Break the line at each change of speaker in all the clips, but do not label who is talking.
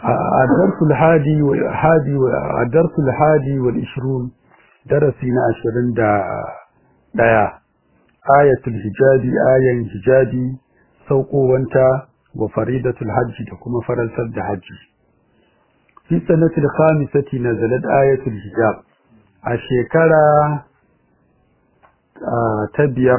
الدرس الهادي والهادي الدرس الهادي والعشرون درسنا عشرين دا دايا آية الحجاب آية الحجاب سوقو وانتا وفريدة الحج تكما فرنسا الحج في سنة الخامسة نزلت آية الحجاب الشيكرة آه تبير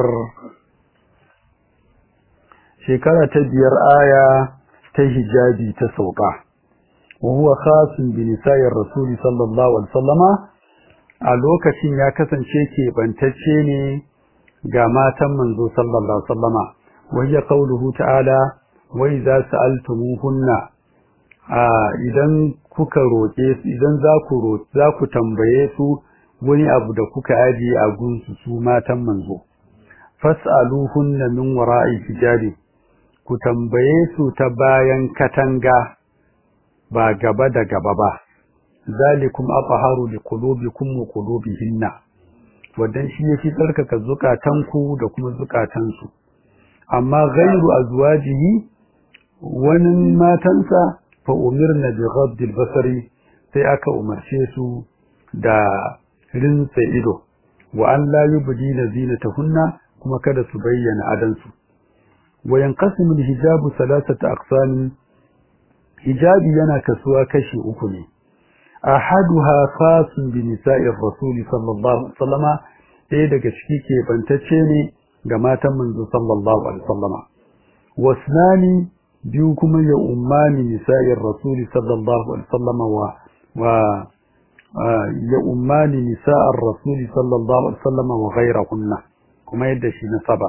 شيكرة تبير آية تهجابي تسوقه وهو خاص بنساء الرسول صلى الله عليه وسلم a lokacin ya kasance keɓantacce ne ga matan manzo sallallahu alaihi wasallama wayya qauluhu ta'ala wai za su altumuhunna a idan kuka roƙe su idan za ku roƙe za ku tambaye su wani abu da kuka ajiye a gunsu su matan manzo fas'aluhunna min wara'i hijabi ku tambaye su ta bayan katanga ba gaba da gaba ba zalikum athaharu liqulubikum wa qulubihinna wadan shi yafi tsarkaka zukatanku da kuma zukatansu amma ghairu azwajihi wani matansa fa umirna bi ghadd basari sai aka umarce su da rinsa ido wa an la yubdina zinatahunna kuma kada su bayyana adansu wa yanqasimu al-hijabu thalathata aqsamin hijabi yana kasuwa kashi uku ne ahaduha khasun bi nisa'ir rasul sallallahu alaihi wasallama ɗaya daga ciki ke bantacce ne ga matan manzo sallallahu alaihi wasallama wasnani biyu kuma ya ummani nisa'ir rasul sallallahu alaihi wasallama wa wa ya ummani nisa'ar rasul sallallahu alaihi wasallama wa ghayrahunna kuma yadda shi nasaba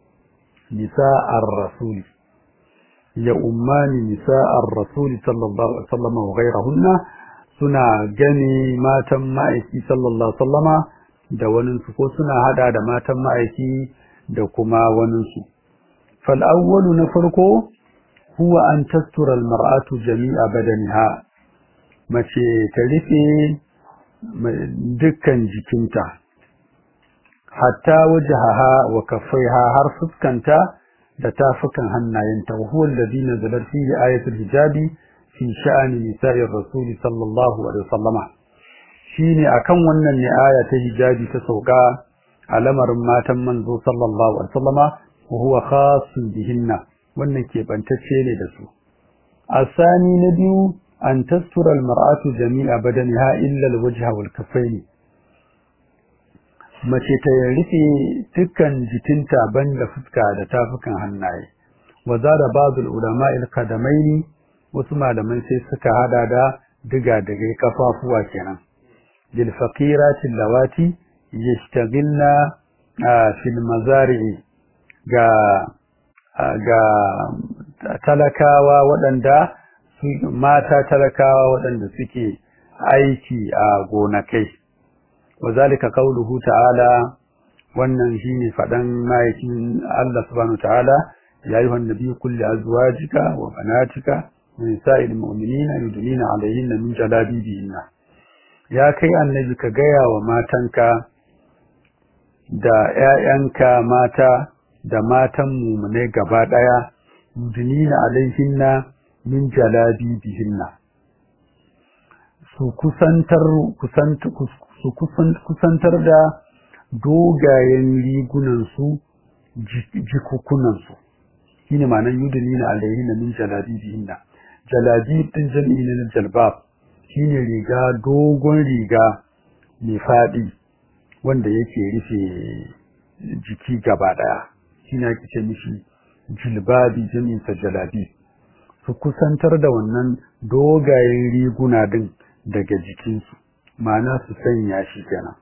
nisa'ar rasul ya ummani nisa'ar rasul sallallahu alaihi wasallama wa ghayrahunna suna gani matan ma'aiki sallallahu alaihi wasallama da waninsu ko suna hada da matan ma'aiki da kuma waninsu fal awwalu na farko huwa an tastura al mar'atu jami'a badaniha mace ta rufe dukkan jikinta hatta wajhaha wa kaffaiha har fuskanta da tafukan hannayenta wa huwa alladhi nazala fihi ayatul hijabi fi sha'ani nisa'ir rasul sallallahu alaihi wasallama shine akan wannan ne aya ta hijabi ta sauka a lamarin matan manzo sallallahu alaihi wasallama wa huwa khassun bihinna wannan ke bantacce ne da su asani na biyu an tastura almar'atu jami'a badaniha illa alwajha wal kaffaini mace ta rufe dukkan jikinta banda fuska da tafukan hannaye wa zada ba'd ulama al-qadamaini wasu malaman sai suka hada da diga daga kafafuwa kenan lil faqirati lawati yashtagilna fil mazari'i ga ga talakawa waɗanda mata talakawa waɗanda suke aiki a gonakai wazalika qauluhu ta'ala wannan shine fadan mayakin Allah subhanahu ta'ala ya ayyuhan nabiyyu kulli azwajika wa banatika نساء المؤمنين يدنين عليهن من جلابيبهن ya kai annabi ka gaya wa matanka da ƴaƴanka mata da matan mumune gaba daya yudnina alaihinna min jalabibihinna su kusantar su kusantar da dogayen rigunan su jikukunan su shine ma'anar yudnina alaihinna min jalabibihinna jalabib din jam'i ne na jalbab shine riga dogon riga mai fadi wanda yake rufe jiki gaba daya shine ake ce mishi jilbabi jam'in sa jalabi su kusantar da wannan dogayen riguna din daga jikinsu ma'ana su sanya shi kenan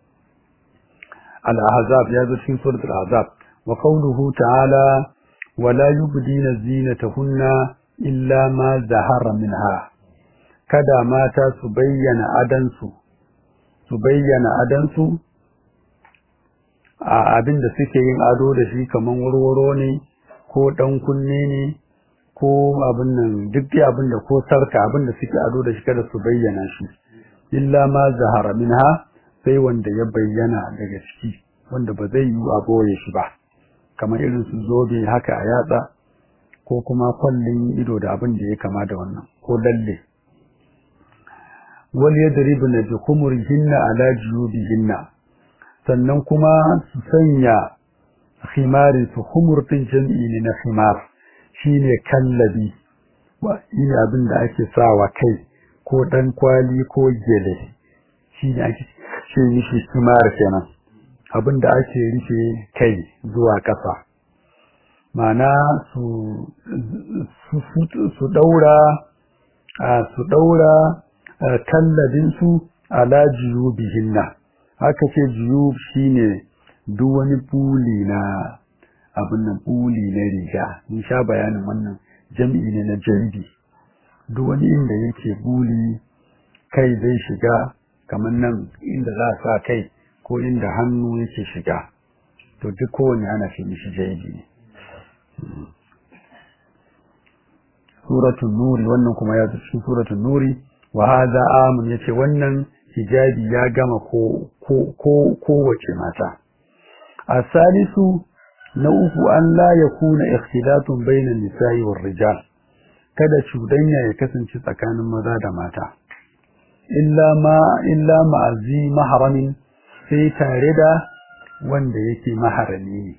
al-ahzab ya zo cikin suratul ahzab wa qawluhu ta'ala wala yubdina zinatahunna illa ma zahara minha kada mata su bayyana adansu su bayyana adansu a abin da suke yin ado da shi kaman warwaro ne ko dan kunne ne ko abin nan duk dai abin da ko sarka abin da suke ado da shi kada su bayyana shi illa ma zahara minha sai wanda ya bayyana daga ciki wanda ba zai yi a boye shi ba kamar irin su zobe haka a yatsa ko kuma kwallin ido da abin da ya kama da wannan ko lalle wal yadribna bi khumurihinna ala juyubihinna sannan kuma su sanya khimari su khumur din jam'i ne na khimar shine kallabi wa shine abin da ake sawa kai ko dan kwali ko gele shine ake shi shi khimar kenan abin da ake rufe kai zuwa ƙasa mana su su daura su daura kallabinsu ala jiyubihinna haka ce jiyub shine duk wani buli na abin nan buli na riga mun sha bayanin wannan jam'i ne na jambi duk wani inda yake buli kai zai shiga kamar nan inda za a sa kai ko inda hannu yake shiga to duk kowane ana ce mishi jaibi ne suratul nuri wannan kuma ya cikin suratul nuri wa hadha amun yace wannan hijabi ya gama ko ko kowace mata asalisu na uku an la yakuna ikhtilatun bainan nisa'i war rijal kada cudanya ya kasance tsakanin maza da mata illa ma illa ma'azi mahramin sai tare da wanda yake maharami ne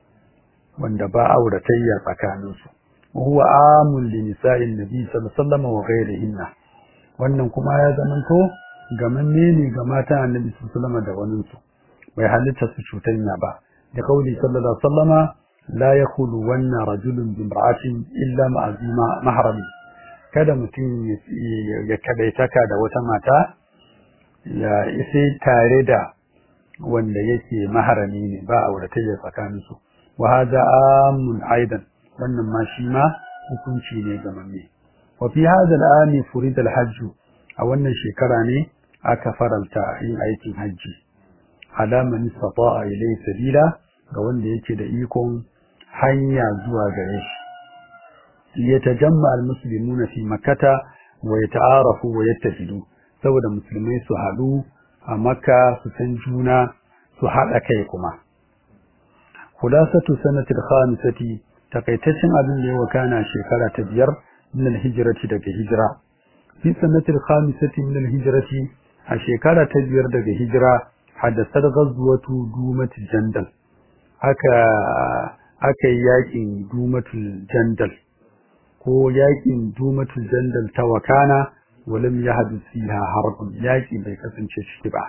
wanda ba auratayya tsakaninsu huwa amul li nisa'in nabi sallallahu alaihi wasallam wa ghayrihinna wannan kuma ya zamanto gamanne ne ga mata annabi sallallahu alaihi da wani su bai halitta su cutanya ba da kauli sallallahu alaihi wasallama la yakhulu wanna rajulun bi imra'atin illa ma'azima mahrami kada mutum ya kadaitaka da wata mata ya sai tare da wanda yake maharami ne ba auratayya tsakaninsu wa hada amun aidan wannan ma shi ma hukunci ne ga mamme wa fi hada al'ami furid al-hajj a wannan shekara ne aka faralta yin aikin hajji ala man istata'a ilayhi sabila ga wanda yake da ikon hanya zuwa gare shi yatajamma al-muslimuna fi makkata wa yata'arafu wa yattafidu saboda musulmai su haɗu a makka su san juna su haɗa kai kuma khulasatu sanatil khamisati takaitaccen abin da ya wakana shekara ta biyar min al-hijrati daga hijira fi sanatil khamisati min al-hijrati a shekara ta biyar daga hijira haddasar ghazwatu dumatul jandal aka aka yi yakin dumatul jandal ko yakin dumatul jandal ta wakana ولم يحدث فيها حرب ياكي bai kasance ciki ba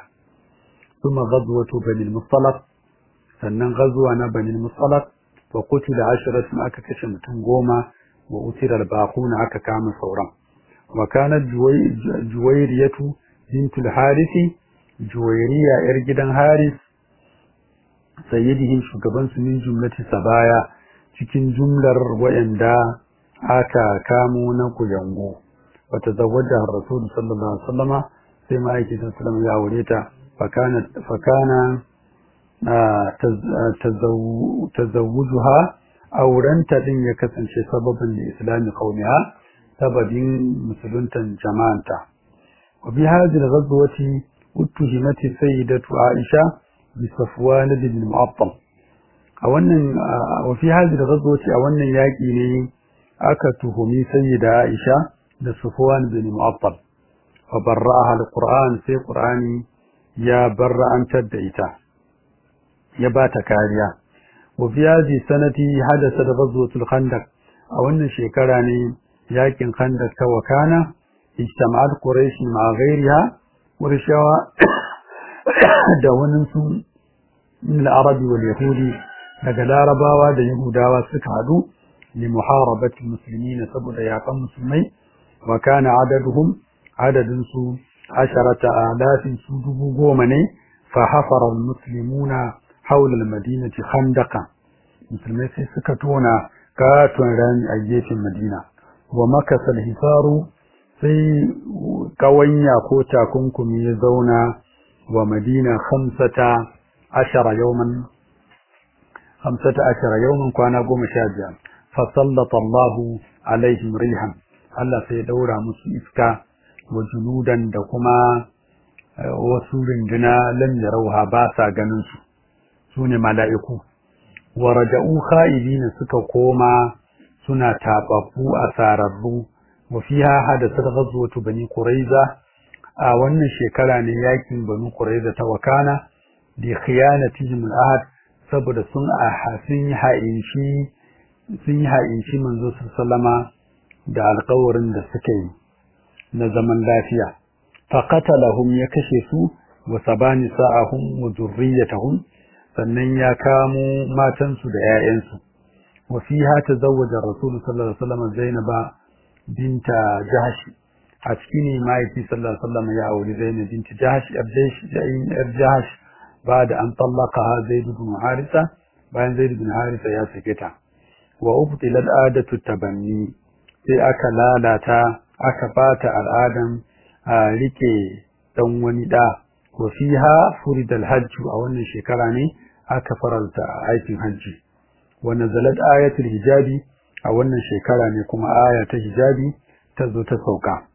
ثم غزوة بني المصطلق sannan gazuwa na bani musallak wa qutila asharatun aka kashe mutum goma wa utira al-baquna aka kama sauran wa kanat juwayriyatu bint al-harisi juwayriya yar gidan haris sayyidihim shugaban su min jumlati sabaya cikin jumlar wayanda aka kamo na kuyango wa tazawwaja ar-rasul sallallahu alaihi wasallama sai ma'aikin sallallahu ya aure ta fakana fakana tazawujuha aurenta din ya kasance sababin da islami qaumiha sababin musuluntan jama'anta wa bi hadhihi al-ghazwati uttuhimat sayyidatu aisha bi safwan bin mu'attal a wannan wa fi hadhihi al-ghazwati a wannan yaki ne aka tuhumi sayyida aisha da safwan bin mu'attal fa barra'aha al-qur'an sai qur'ani ya barra'antar da ita ya ba ta kariya wa fi hadhihi sanati hadatha ghazwatul khandaq a wannan shekara ne yakin khandaq ta wakana ijtama'at quraish ma ghayriha qurayshawa da wani su min al-arab wal yahudi daga larabawa da yahudawa suka hadu li muharabati muslimin saboda yakan musulmai wa kana adaduhum adadin su asharata alafin su dubu goma ne fa hafara al-muslimuna حول المدينة خندقا musulmai sai suka tona katon rami a gefen madina wa makasa hisaru sai kawanya ko takunkumi ya zauna wa madina hamsata ashara yawman hamsata ashara yawman kwana goma sha biyar fa sallata Allahu alaihim rihan Allah sai daura musu iska wa junudan da kuma wasu rinduna lam yarauha ba sa ganin su su ne mala'iku, wa raja'u kha'ibina suka koma suna tababbu a sararru wa fiha hadathat ghazwatu bani quraiza a wannan shekara ne yakin bani quraiza ta wakana bi khiyanatihim al-ahd saboda sun a sun yi ha'inci sun yi ha'inci manzo sallama da alƙawarin da suka yi na zaman lafiya faqatalahum ya kashe su wa sabani sa'ahum wa dhurriyyatahum sannan ya kamo matansu da 'ya'yansu wa fiha tazawwaja rasul sallallahu alaihi wasallam zainaba binta jahsh a cikin ne mahaifi sallallahu alaihi wasallam ya auri zainab binti jahsh yar jahsh ba da an tallaka zaid ibn harisa bayan zaid ibn harisa ya sake ta wa ubtila al'adatu tabanni sai aka lalata aka bata al'adan a rike dan wani da wa fiha furidal hajj a wannan shekara ne aka faralta aikin hajji wa nazalat ayatul hijabi a wannan shekara ne kuma aya ta hijabi ta zo ta sauka